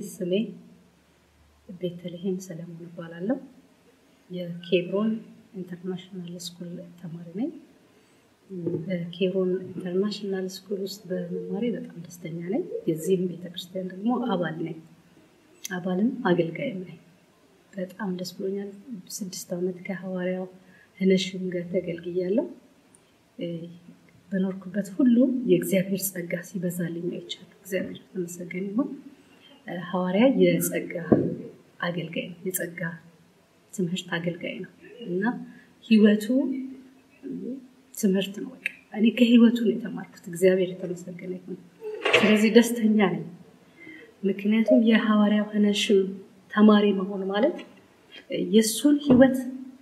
ስሜ ቤተልሔም ሰለሞን እባላለሁ። የኬብሮን ኢንተርናሽናል ስኩል ተማሪ ነኝ። በኬብሮን ኢንተርናሽናል ስኩል ውስጥ በመማሬ በጣም ደስተኛ ነኝ። የዚህም ቤተክርስቲያን ደግሞ አባል ነኝ። አባልም አገልጋይም ነኝ። በጣም ደስ ብሎኛል። ስድስት ዓመት ከሐዋርያው ህነሽም ጋር ተገልግያለሁ። በኖርኩበት ሁሉ የእግዚአብሔር ጸጋ ሲበዛልኝ አይቻለሁ። እግዚአብሔር የተመሰገነ ይሁን። ሐዋርያ የጸጋ አገልጋይ ነው። የጸጋ ትምህርት አገልጋይ ነው እና ህይወቱ ትምህርት ነው። በቃ እኔ ከህይወቱ ነው የተማርኩት። እግዚአብሔር የተመሰገነ ይሁን። ስለዚህ ደስተኛ ነኝ። ምክንያቱም የሐዋርያው ሄኖሽም ተማሪ መሆን ማለት የእሱን ህይወት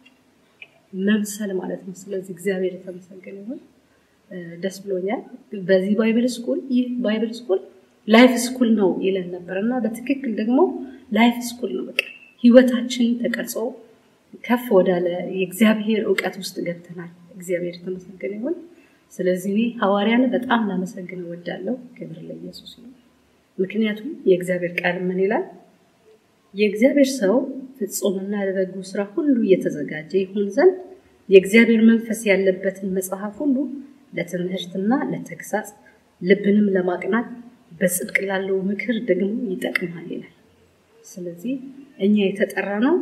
መምሰል ማለት ነው። ስለዚህ እግዚአብሔር የተመሰገነ ይሁን። ደስ ብሎኛል። በዚህ ባይብል ስኩል ይህ ባይብል ስኩል ላይፍ ስኩል ነው ይለን ነበር እና በትክክል ደግሞ ላይፍ ስኩል ነው። በቃ ህይወታችን ተቀርጾ ከፍ ወዳለ የእግዚአብሔር እውቀት ውስጥ ገብተናል። እግዚአብሔር የተመሰገነ ይሁን። ስለዚህ እኔ ሐዋርያን በጣም ላመሰግን እወዳለሁ። ክብር ለኢየሱስ ነው። ምክንያቱም የእግዚአብሔር ቃል ምን ይላል? የእግዚአብሔር ሰው ፍጹምና ለበጎ ስራ ሁሉ እየተዘጋጀ ይሁን ዘንድ የእግዚአብሔር መንፈስ ያለበትን መጽሐፍ ሁሉ ለትምህርትና ለተግሳጽ ልብንም ለማቅናት በጽድቅ ላለው ምክር ደግሞ ይጠቅማል ይላል። ስለዚህ እኛ የተጠራ ነው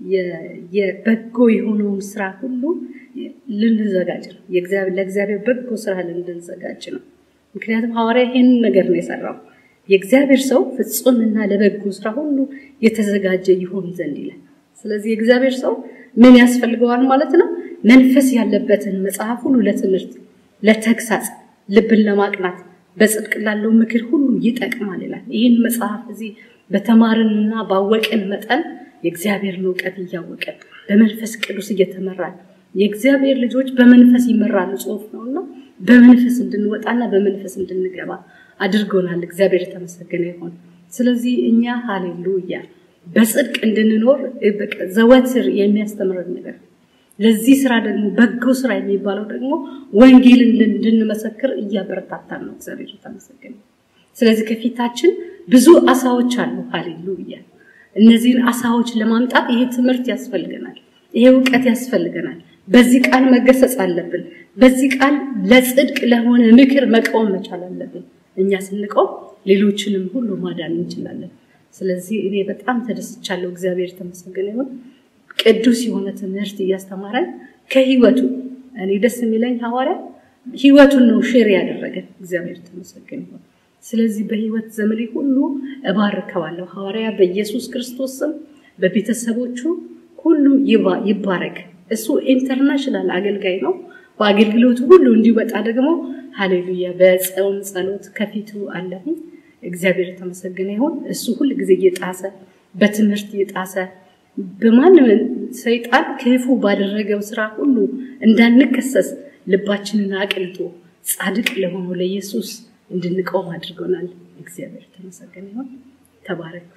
የበጎ የሆነውን ስራ ሁሉ ልንዘጋጅ ነው። ለእግዚአብሔር በጎ ስራ ልንዘጋጅ ነው። ምክንያቱም ሐዋርያ ይሄንን ነገር ነው የሰራው። የእግዚአብሔር ሰው ፍጹምና ለበጎ ስራ ሁሉ የተዘጋጀ ይሆን ዘንድ ይላል። ስለዚህ የእግዚአብሔር ሰው ምን ያስፈልገዋል ማለት ነው? መንፈስ ያለበትን መጽሐፍ ሁሉ ለትምህርት፣ ለተግሳጽ፣ ልብን ለማቅናት በጽድቅ ላለው ምክር ሁሉ ይጠቅማል ይላል። ይህን መጽሐፍ እዚህ በተማርንና ባወቅን መጠን የእግዚአብሔርን እውቀት እያወቀን በመንፈስ ቅዱስ እየተመራን የእግዚአብሔር ልጆች በመንፈስ ይመራሉ ጽሑፍ ነውና በመንፈስ እንድንወጣና በመንፈስ እንድንገባ አድርጎናል። እግዚአብሔር የተመሰገነ ይሁን። ስለዚህ እኛ ሃሌሉያ በጽድቅ እንድንኖር ዘወትር የሚያስተምረን ነገር ለዚህ ስራ ደግሞ በጎ ስራ የሚባለው ደግሞ ወንጌልን እንድንመሰክር እያበረታታን ነው። እግዚአብሔር የተመሰገነ። ስለዚህ ከፊታችን ብዙ አሳዎች አሉ። ሃሌሉያ። እነዚህን አሳዎች ለማምጣት ይሄ ትምህርት ያስፈልገናል። ይሄ እውቀት ያስፈልገናል። በዚህ ቃል መገሰጽ አለብን። በዚህ ቃል ለጽድቅ ለሆነ ምክር መቃወም መቻል አለብን። እኛ ስንቆም ሌሎችንም ሁሉ ማዳን እንችላለን። ስለዚህ እኔ በጣም ተደስቻለሁ። እግዚአብሔር የተመሰገነ ይሁን። ቅዱስ የሆነ ትምህርት እያስተማረን ከህይወቱ እኔ ደስ የሚለኝ ሐዋርያ ህይወቱን ነው ሼር ያደረገን። እግዚአብሔር የተመሰገነ ይሁን። ስለዚህ በህይወት ዘመኔ ሁሉ እባርከዋለሁ። ሐዋርያ በኢየሱስ ክርስቶስ ስም በቤተሰቦቹ ሁሉ ይባረክ። እሱ ኢንተርናሽናል አገልጋይ ነው። በአገልግሎቱ ሁሉ እንዲወጣ ደግሞ ሃሌሉያ በጾም ጸሎት ከፊቱ አለሁኝ። እግዚአብሔር የተመሰገነ ይሁን። እሱ ሁል ጊዜ እየጣሰ በትምህርት እየጣሰ በማንም ሰይጣን ክፉ ባደረገው ስራ ሁሉ እንዳንከሰስ ልባችንን አቅልጦ ጻድቅ ለሆነው ለኢየሱስ እንድንቆም አድርጎናል። እግዚአብሔር የተመሰገነ ይሁን። ተባረክ።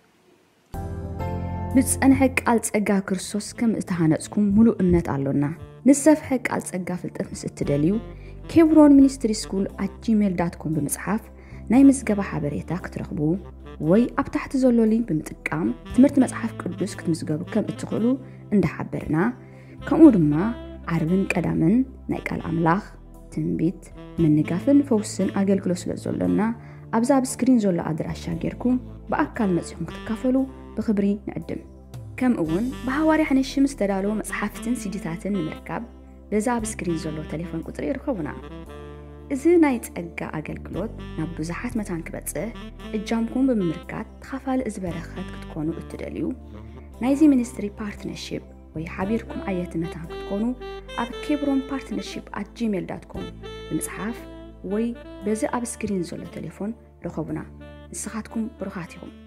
ብፀንሐ ቃል ፀጋ ክርስቶስ ከም እተሃነፅኩም ሙሉእ እምነት ኣሎና ንዝሰፍሐ ቃል ፀጋ ፍልጠት ምስ እትደልዩ ኬብሮን ሚኒስትሪ ስኩል ኣት ጂሜል ዳት ኮም ብምፅሓፍ ናይ ምዝገባ ሓበሬታ ክትረኽቡ ወይ ኣብ ታሕቲ ዘሎ ሊንክ ብምጥቃም ትምህርቲ መፅሓፍ ቅዱስ ክትምዝገቡ ከም እትኽእሉ እንዳሓበርና ከምኡ ድማ ዓርብን ቀዳምን ናይ ቃል ኣምላኽ ትንቢት ምንጋፍን ፈውስን ኣገልግሎት ስለ ዘሎና ኣብዛ ኣብ ስክሪን ዘሎ ኣድራሻ ጌርኩም ብኣካል መፂኹም ክትካፈሉ ብክብሪ ንዕድም ከምኡ እውን ብሃዋርያ ሓነሽም ዝተዳለወ መፅሓፍትን ሲዲታትን ንምርካብ በዛ ኣብ ስክሪን ዘሎ ቴሌፎን ቁፅሪ ይርከቡና እዚ ናይ ፀጋ ኣገልግሎት ናብ ብዙሓት መታን ክበፅሕ እጃምኩም ብምምርካት ተኻፋሊ እዚ በረኸት ክትኮኑ እትደልዩ ናይዚ ሚኒስትሪ ፓርትነርሽፕ ወይ ሓቢርኩም ዓየት መታን ክትኮኑ ኣብ ኬብሮን ፓርትነርሽፕ ኣት ጂሜል ዳት ኮም ብምፅሓፍ ወይ በዚ ኣብ ስክሪን ዘሎ ቴሌፎን ረኸቡና ንስኻትኩም ብሩኻት ኢኹም